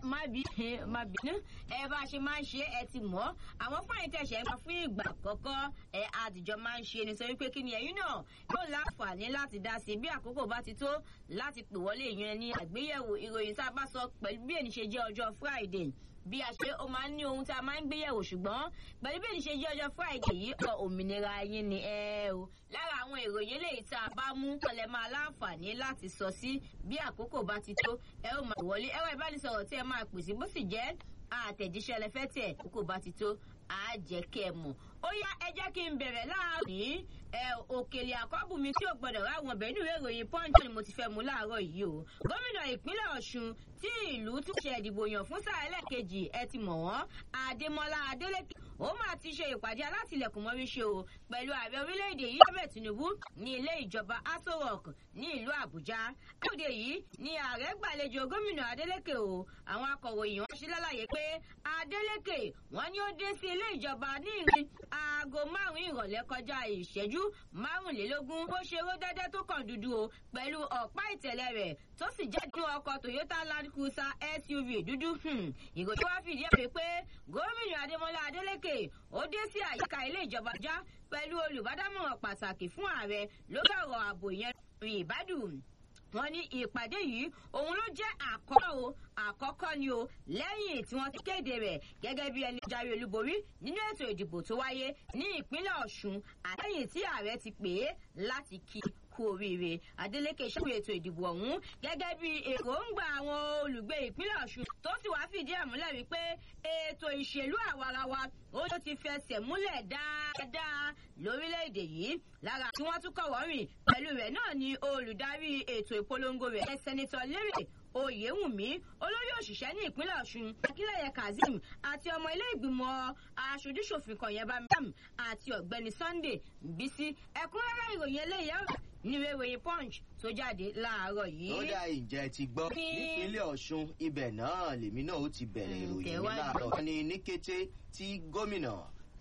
má bí má bínú ẹ bá a ṣe máa ń ṣe ẹ ti mọ̀ àwọn fún àyíntẹ̀ṣẹ̀ ń pa fún ìgbà àkọ́kọ́ ẹ àtijọ́ máa ń ṣe ni sọ wípé kí ni ẹ̀yin náà yóò láǹfààní láti dá sí bí àkókò bá ti tó láti pè wọlé ìyẹn ní àgbéyẹ̀wò ìròyìn tá a bá sọ pẹ̀lú bí ènì ṣe jẹ́ ọjọ́ Friday bí a ṣe ó máa ń ní ohun tá a máa ń gbéyẹ̀wò ṣùgbọ́n pẹ̀lú bí ènì ṣe jẹ́ ọjọ́ Friday yìí ọ̀rọ̀ òmìnira yín ni ẹ o lára àwọn ìròyìn eléyìí tá a bá mú kọlẹ̀ máa láǹfààní láti sọ sí bí àkókò bá ti tó ẹ ó máa wọlé ẹ̀rọ ìbánisọ̀rọ̀ tí ẹ máa pèsè bó sì jẹ́ àtẹ̀jíṣẹ́ lẹ́fẹ́ tẹ̀ àkókò bá ti tó á jẹ́ kẹ́ ẹ mọ̀ ó yá ẹ jẹ́ kí n bẹ̀rẹ̀ láàárọ̀ yìí ẹ òkèlè àkọ́bù mi tí ò gbọdọ̀ ráwọn ọbẹ̀ nínú ìwé ìròyìn punch ni mo ti fẹ́ mú láàárọ̀ yìí o gómìnà ìpínlẹ̀ ọ̀ṣun tí ìlú tún ṣe ìdìbò yàn fún sáà ẹlẹ́ẹ̀kejì ẹ ti mọ̀ wọ́n adémọlá adélèké ó máa ti ṣe ìpàdé alátìlẹ̀kùn mọ́rí ṣe o pẹ̀lú ààrẹ orílẹ̀-èdè yìí bẹ́ẹ̀ tinubu ní ilé ìjọba aso rock ní ìlú àbújá lóde yìí ni ààrẹ gbàlejò gómìnà adélèké o àwọn akọ̀ròyìn wọn ṣe lálàyé pé adélèké wọn ni ó dé sí ilé ìjọba ní ìrìn aago márùn-ún ìrọ̀lẹ́ kọjá ìṣẹ́jú márùnlélógún bó ṣe ró dẹ́dẹ́ tó kàn dúdú o pẹ̀lú ọ̀pá ìtẹ̀lẹ̀ rẹ̀ tó sì jẹ́ nínú ọkọ̀ toyota land cruiser suv dúdú ìròyìn wá fìdí ẹ̀ pé gómìnà adémọlá adélèké ó dé sí àyíká ilé ìjọba já pẹ̀lú olùbádámọ̀ràn pàtàkì fún ààrẹ lórí ọ̀rọ̀ ààbò yẹn ìbádùn wọ́n ní ìpàdé yìí òun ló jẹ́ àkọ́kọ́ o àkọ́kọ́ ni o lẹ́yìn tí wọ́n ti kéde rẹ̀ gẹ́gẹ́ bí ẹni jáwé olúborí nínú ètò ìdìbò tó wáyé ní ìpínlẹ̀ ọ̀ṣun àtẹ̀yìn tí ààrẹ ti pè é láti kí kú oríire adeleke ṣàwé ètò ìdìbò ọ̀hún gẹ́gẹ́ bí èròǹgbà àwọn olùgbé ìpínlẹ̀ ọ̀ṣun tó sì wáá fìdí ẹ̀ múlẹ̀ wípé ètò ìṣèlú àwarawa ó ló ti fẹsẹ̀ múlẹ̀ dáadáa lórílẹ̀‐èdè yìí lára tí wọ́n tún kọ̀wọ́ rìn pẹ̀lú rẹ̀ náà ni olùdarí ètò ìpolongo rẹ̀ sẹ́nitọ́ lérè oyèwùmí olórí òṣìṣẹ́ ní ìpínlẹ̀ ọ̀ṣun akínlẹ̀yẹ kazeem àti ọmọ ilé ìgbìmọ̀ aṣojúṣòfin kan yẹn bámbam àti ọ̀gbẹ́ni sunday bísí ẹ̀kúnrẹ́rẹ́ ìròyìn eléyìí ọ̀rọ̀ níwé ìròyìn punch tó jáde láàárọ̀ yìí. ó dá ìjẹ́ ti gbọ́ nípínlẹ̀ ọ̀ṣun ibẹ̀ náà lèmi náà ó ti bẹ̀rẹ̀ ìròyìn mi láàárọ̀. wọ́n ní ní kété tí gómìnà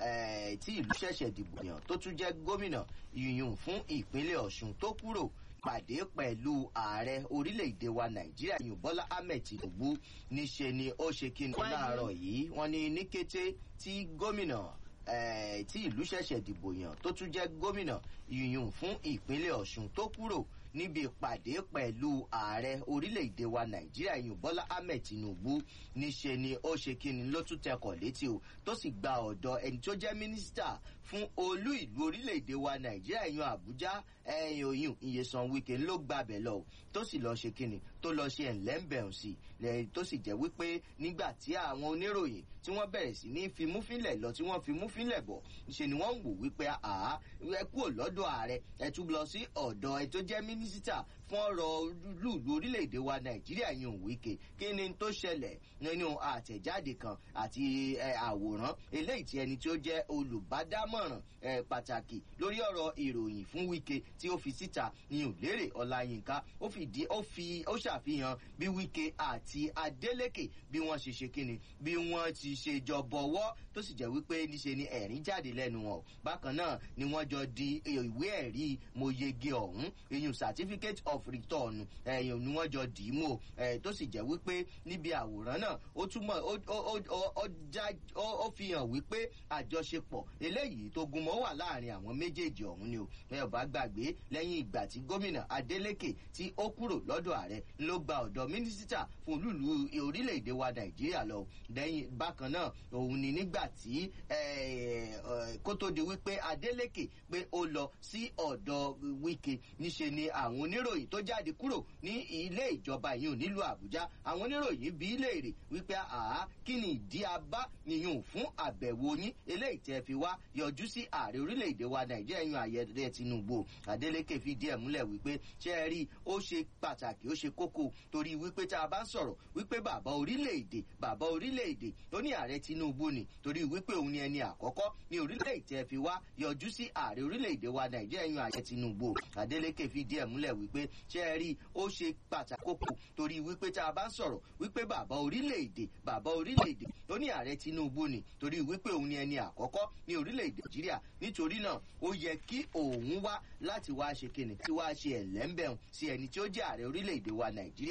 tí ìlú ṣẹ̀ṣẹ̀ dìbò yàn tó tún jẹ́ gómìnà yìnyín fún ìpínlẹ̀ ọ̀ṣun tó kúrò pàdé pẹ̀lú ààrẹ orílẹ̀-èdè wa nàìjíríà yìí bọ́lá ahmed tinubu níṣe ni ó ṣe kíni láàárọ̀ yìí wọ́n ní ní kété tí gómìnà tí ìlú ṣẹ̀ṣẹ̀ dìbò yàn tó tún jẹ́ gómìnà yìnyín fún ìpínlẹ̀ ọ̀ṣun tó kúrò níbi ìpàdé pẹ̀lú ààrẹ orílẹ̀-èdè wa nàìjíríà yìí bọ́lá ahmed tinubu níṣe ni ó ṣe kíni ló tún tẹkọ̀ létí o tó sì gba ọ̀dọ̀ ẹni tó jẹ́ mínísítà fún olú ìlú orílẹ̀-èdè wa nàìjíríà yan àbújá ẹ̀yìn òyìn ìyẹ̀sán wíkẹ́ ló gbàbẹ̀ lọ tó sì lọ́ọ́ ṣe kíni tó lọ́ọ́ ṣe ẹ̀ńlẹ́ńbẹ̀rún sí lẹ́yìn tó sì jẹ́ wípé nígbà tí àwọn oníròyìn tí wọ́n bẹ̀rẹ̀ sí ní fimúfínlẹ̀ lọ tí wọ́n fimúfínlẹ̀ bọ̀ ṣe ni wọ́n ń wò wípé àá ẹ kúrò lọ́dọ̀ ààrẹ ẹ tún lọ sí ọ̀dọ̀ ẹ tó jẹ́ mínísítà fún ọ̀rọ̀ lùlù orílẹ̀-èdè wa nàìjíríà yìí wíkẹ́ kí ni tó ṣẹlẹ̀ nínú àtẹ̀jáde kan àti àwòrán eléyìí tí ẹni tí ó jẹ́ olùbádámọ̀ràn pàtàkì lórí ọ̀rọ̀ ìròyìn fún wíkẹ́ tí ó fi síta ní òlérè ọláyínká ó fìdí ó fi ó ṣàfihàn bí wíkẹ́ àti adélèké bí wọ́n ṣe ṣe kíni bí wọ́n ti ṣe jọ bọ̀wọ́ tó sì jẹ́ wípé níṣe ni ẹ̀rín jáde lẹ́nu wọn bákan náà ni wọ́n jọ di ìwé ẹ̀rí mo yege ọ̀hún ìyún certificate of return ẹ̀yìn ni wọ́n jọ dì í mú o tó sì jẹ́ wípé níbi àwòrán náà ó túmọ̀ ó fi hàn wípé àjọṣepọ̀ eléyìí tó gúnmọ́ wà láàrin àwọn méjèèjì ọ̀hún ni o ẹ ò bá gbàgbé lẹ́yìn ìgbà tí gómìnà adeleke tí ó kúrò lọ́dọ̀ ààrẹ ló gba ọ̀dọ̀ mínísítà fún olúlu orílẹ̀-èdè wa nàìjíríà lọ lẹ́yìn bákan náà òun ni nígbà tí kó tó di wípé adeleke pé ó lọ sí ọ̀dọ̀ wíkẹ́ níṣe ni àwọn oníròyìn tó jáde kúrò ní ilé ìjọba yìí nílùú àbújá àwọn oníròyìn bí léèrè wípé àá kí ni ìdí abá yìnyín fún àbẹ̀wò yín eléyìí tẹ́ fi wá yọjú sí ààrẹ orílẹ̀-èdè wa nàìjíríà yún ayẹyẹ tinubu adeleke fìdí ẹ̀ múlẹ̀ wípé ṣé ẹ rí ó ṣe pàtàkì ó ṣe kókó torí wípé tá a bá ń sọ̀rọ̀ wípé bàbá orílẹ̀-èdè bàbá orílẹ̀-èdè ó ní ààrẹ tinubu ni torí wípé òun ni ẹni àkọ́kọ́ ní orílẹ̀-èdè tẹ́ fi wá yọjú sí ààrẹ orílẹ̀-èdè wa nàìjíríà yún ayẹyẹ tinubu adeleke fìdí ẹ̀ múlẹ̀ wípé ṣé ẹ rí ó ṣe pàtàkì kókó torí wípé tá a bá ń sọ̀rọ̀ wípé bàbá orílẹ̀-èdè bàbá orílẹ̀-èdè ó ní ààrẹ tinubu ni torí wípé òun ni ẹni àkọ́kọ́ ní orílẹ̀-èdè nàìjíríà nítorí náà ó yẹ kí òun wá láti wá ṣe kíni tí wá ṣe ẹ̀lẹ́ńbẹ̀hún sí ẹni tí ó jẹ́ ààrẹ orílẹ̀-èdè wa nàìjíríà.